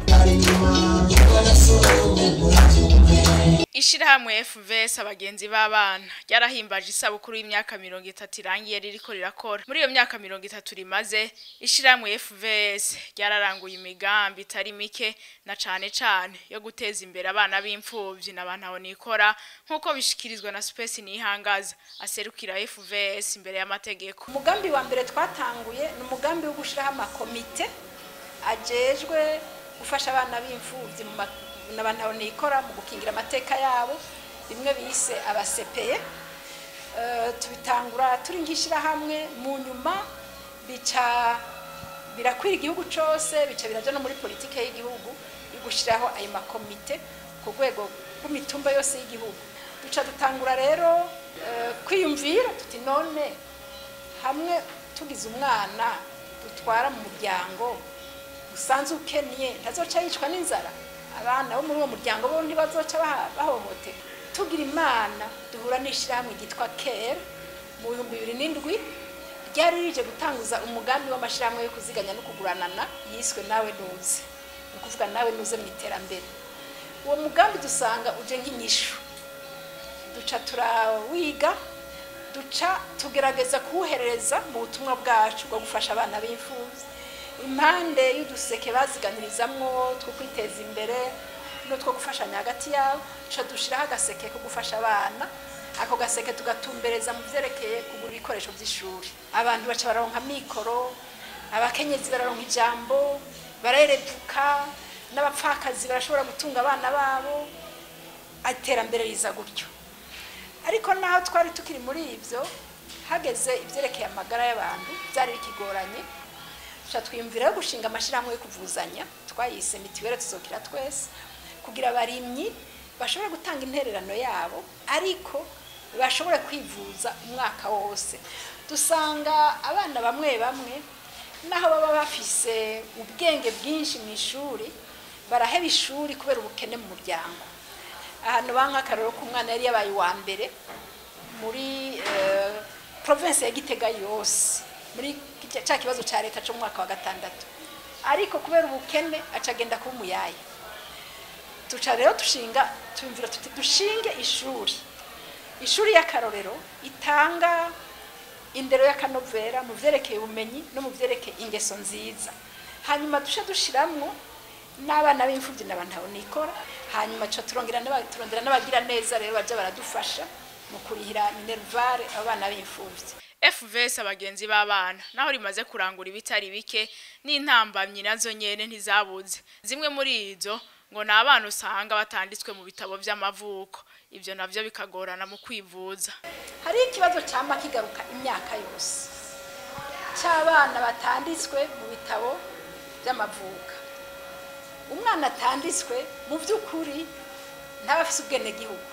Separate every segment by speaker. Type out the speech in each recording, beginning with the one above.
Speaker 1: Ishirahamwe FVS abagenzi b'abana ryarahimbaje isabukuru y'imyaka mirongo itatu irangiye ririko rirakora muri iyo myaka mirongo itatu rimaze ishirahamwe FVS ryararanguye imigambi itari mike na cane cane yo guteza imbere abana b'imfuvyi n'abantu aho nikora nk'uko bishikirizwa na Space Nihangaza aserukira FVS imbere y'amategeko
Speaker 2: umugambi wa mbere twatanguye ni umugambi wo gushiraho amakomite ajejwe gufasha abana b'imfuvyi mu ma- n'abantu aho nikora mu gukingira amateka yabo bimwe bise abasepeye Eh, tubitangura turi nk'ishirahamwe mu nyuma bica birakwira igihugu cose bica biraja no muri politike y'igihugu yo gushiraho ayo makomite ku rwego rw'imitumba yose y'igihugu duca dutangura rero eh, kwiyumvira tuti none hamwe tugize umwana dutwara mu muryango usanze ukennye ntazoca yicwa n'inzara abana bo muri uwo muryango bo ntibazoca baha- bahohoterwa tugira imana duhura n'ishyirahamwe ryitwa kera mu bihumbi bibiri n'indwi ryari rije gutanguza umugambi w'amashyirahamwe yo kuziganya no kuguranana yiswe nawe nuze ni ukuvuga nawe nuze mu iterambere uwo mugambi dusanga uje nk'inyishu duca turawiga duca tugerageza kuwuhereza mu butumwa bwacu bwo gufasha abana b'imfubyi impande y'uduseke baziganirizamwo two kwiteza imbere n'utwo gufashanya hagati yabo duca dushiraho agaseke ko gufasha abana ako gaseke tugatumbereza mu vyerekeye kugura ibikoresho vy'ishuri abantu baca bararonka mikoro abakenyezi bararonka ijambo barereduka n'abapfakazi barashobora gutunga abana babo iterambere riza gutyo ariko naho twari tukiri muri ivyo hageze ivyerekeye amagara y'abantu vyari bikigoranye tuca twiyumvira yo gushinga amashirahamwe yo kuvuzanya twayise mitiwere tuzokira twese kugira abarimyi bashobore gutanga intererano yabo ariko bashobore kwivuza umwaka wose dusanga abana bamwe bamwe naho baba bafise ubwenge bwinshi mu ishuri baraheba ishuri kubera ubukene mu muryango ahantu banka akarero k'umwana yari yabaye uwa mbere muri eh, province ya Gitega yose muri kijya- ca kibazo ca leta cyo mu mwaka wa gatandatu ariko kubera ubukene aca agenda kuba umuyaya tuca rero dushinga tumvira tuti dushinge ishuri ishuri y'akarorero itanga indero y'akanovera mu vyerekeye ubumenyi no mu vyerekeye ingeso nziza hanyuma duce dushiramwo n'abana b'imfuvyi n'abantu abo nikora hanyuma tuca turongera n'aba- turondera n'abagira neza rero baja baradufasha mu kurihira minervare abana b'imfuvyi
Speaker 1: FVS abagenzi b'abana naho rimaze kurangura ibitari bike n'intambamyi nazo nyene ntizabuze zimwe muri izo ngo ni abana usanga batanditswe mu bitabo vy'amavuko ivyo navyo bikagorana mu kwivuza
Speaker 2: hariho ikibazo cyama kigaruka imyaka yose cy'abana batanditswe mu bitabo by'amavuka umwana atanditswe mu by'ukuri ntaba afise ubwenegihugu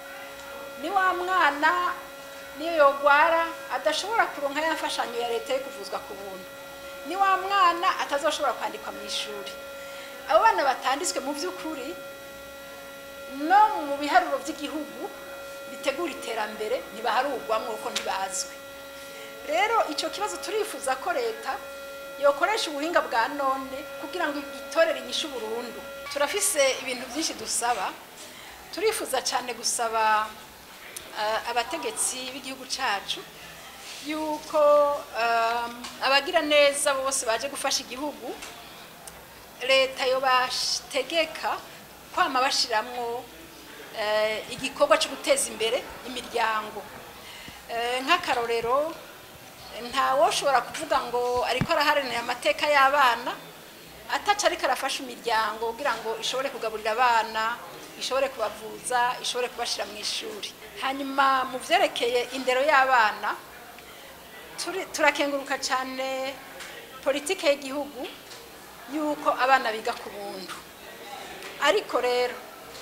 Speaker 2: ni wa mwana niyo yogwara adashobora kuronka ya mfashanyo ya leta yo kuvuzwa ku buntu ni wa mwana atazoshobora kwandikwa mu ishuri abo bana batanditswe mu by'ukuri no mu biharuro by'igihugu bitegura iterambere ntibaharugwamwo kuko ntibazwi rero icyo kibazo turifuza ko leta yokoresha ubuhinga bwa none kugira ngo igitorere inyishu burundu turafise ibintu byinshi dusaba turifuza cyane gusaba eh, abategetsi b'igihugu cyacu yuko um, abagira neza bose baje gufasha igihugu leta yo bategeka kwama bashiramwo eh, igikorwa cyo guteza imbere imiryango Eh, nk'akarorero nta woshobora kuvuga ngo ariko araharanira amateka y'abana ataca ariko arafasha imiryango kugira ngo ishobore kugaburira abana ishobore kubavuza ishobore kubashira mu ishuri hanyuma mu vyerekeye indero y'abana turi- turakenguruka cyane politike y'igihugu yuko abana biga ku buntu ariko rero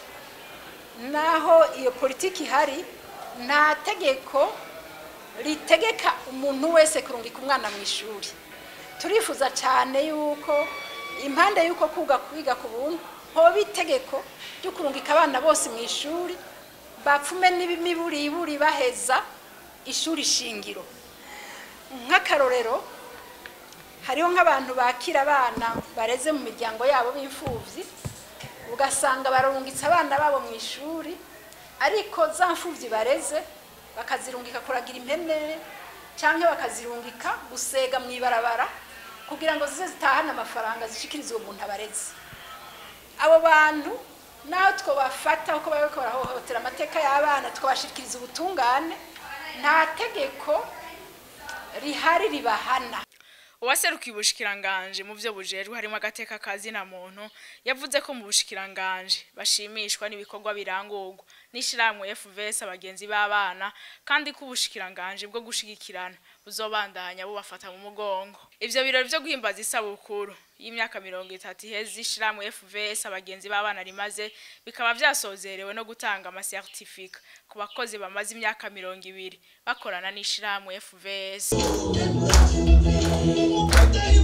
Speaker 2: naho iyo politiki ihari nta tegeko ritegeka umuntu wese kurungika umwana mu ishuri turifuza cyane yuko impande y'uko kuga kwiga ku buntu hoba itegeko ryo kurungika abana bose mu ishuri bapfume n'imiburiburi baheza ishuri shingiro nk'akarorero hariho nk'abantu bakira abana bareze mu miryango yabo b'imfubyi ugasanga barungitse abana babo mu ishuri ariko za mfubyi bareze bakazirungika kuragira impene cyangwa bakazirungika gusega mu ibarabara kugira ngo zize zitahane amafaranga zishikirize uwo muntu abareze abo bantu naho twabafata uko bari barahohotera amateka y'abana twabashikiriza ubutungane nta tegeko rihari ribahana
Speaker 1: uwaserukiye ubushikiranganje mu byo bujejwe harimo agateka kazina muntu yavuze ko mu bushikiranganje bashimishwa n'ibikorwa birangurwa n'ishyirahamwe FVS abagenzi b'abana kandi ko ubushikiranganje bwo gushigikirana buzobandanya bubafata mu mugongo ivyo birori vyo guhimbaza isabukuru y'imyaka mirongo itatu iheze ishyirahamwe FVS abagenzi b'abana rimaze bikaba vyasozerewe no gutanga amasertifika ku bakozi bamaze imyaka mirongo ibiri bakorana n'ishyirahamwe FVS
Speaker 3: Thank you.